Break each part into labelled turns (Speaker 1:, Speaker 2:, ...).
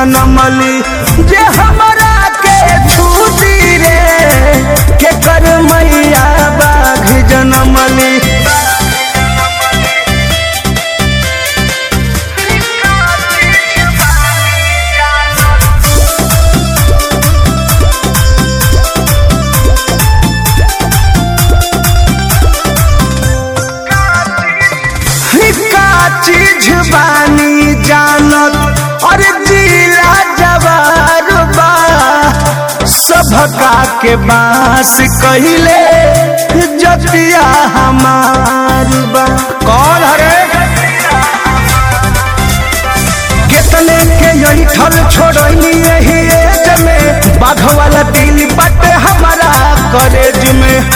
Speaker 1: जनमली जे हमरा के छूटी रे के कर मैया बाघ जनमली का चीज बानी जानत और जिला जवार बा सभका के बास कहिले जतिया हमार बा कौन हरे कितने के यही ठल छोड़नी यही एज में बाघ वाला दिल बट हमारा कॉलेज में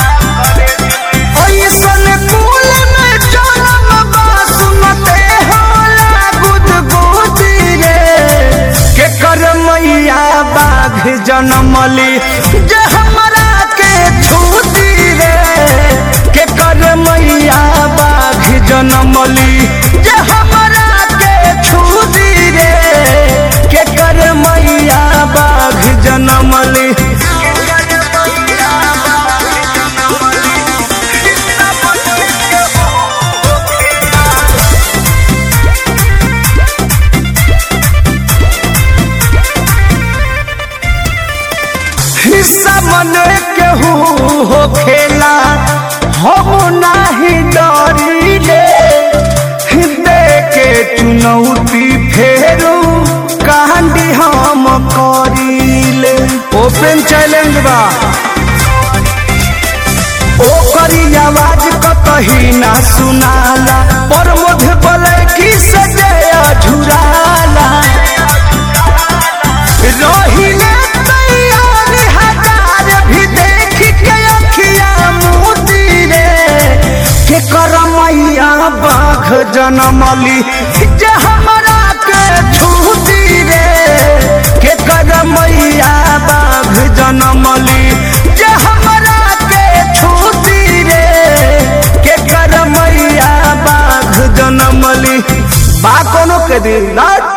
Speaker 1: ऐसन कुल में जनम बा सुनते होला गुदगुदी रे के कर मैया बाघ जनमली जे हमरा के छूती रे के कर मैया बाघ जनमली जे हमरा के छूती रे के कर मैया बाघ जनमली हिस्सा मन केहू हो खेला हम नाही डरिले दे के चुनौती फेरू कांडी हम करिले ओपन चैलेंज बा ओकरी आवाज कतही ना सुनाला पर मुझ बोले की सजया झुराला रहिले तैयार हजार भी देख के अखिया मोती रे के कर मैया बाघ जनमली जे हमरा के छूती रे के कर मैया बाघ जनमली जे हमरा के छूती रे के कर मैया बाघ जनमली बा कोनो के दिन ना